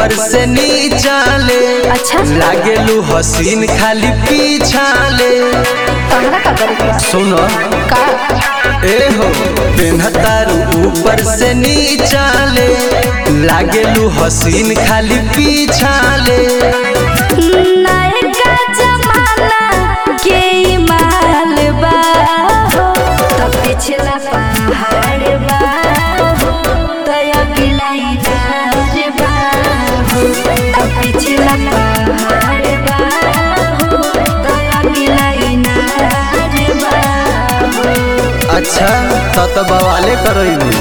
ऊपर से नीचा ले अच्छा। लागेलू हसीन खाली पीछा ले तहरा का करे के बा? सुनो का ए हो पेन्हतारू ऊपर से नीचा ले लागेलू हसीन खाली पीछा ले नयका जमाना के ई माल बा हो तो पिछला पहाड़ बा हो तो अगला इनार बा हो तो पिछला पहाड़ बा हो तो अगला इनार बा हो अच्छा तो तो बवाले करोई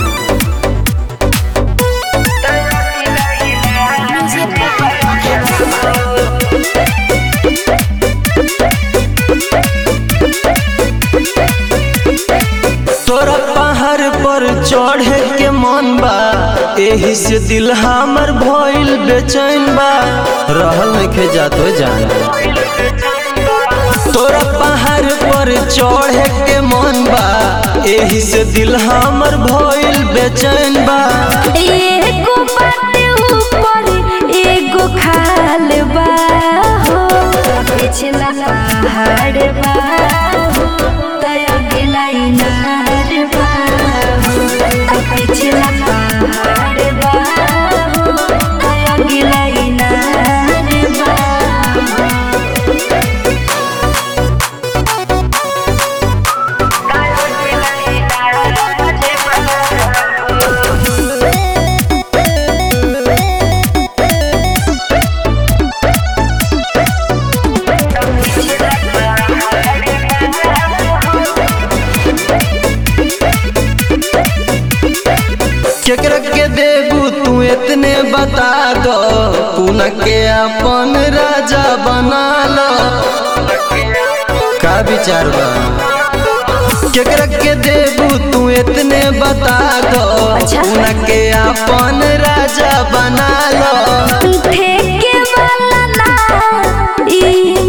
तोरा पहाड़ पर चढ़े के मन बा एही से दिल हमर भइल बेचैन बा रहल नइखे जातो जान तोरा पहाड़ पर चढ़े के मन बा एही से दिल हमर भइल बेचैन बा एगो बाटे ऊपर एगो खाल बा हो पिछला पहाड़ बा हो दया गिला इनार बा हो पिछला पहाड़ बा हो दया गिला इनार बा केकरा के देबू तू इतने बता दो कुन के अपन राजा बना लो का विचार बा केकरा के देबू तू इतने बता दो अच्छा। कुन के अपन राजा बना लो ठेके वाला ना ई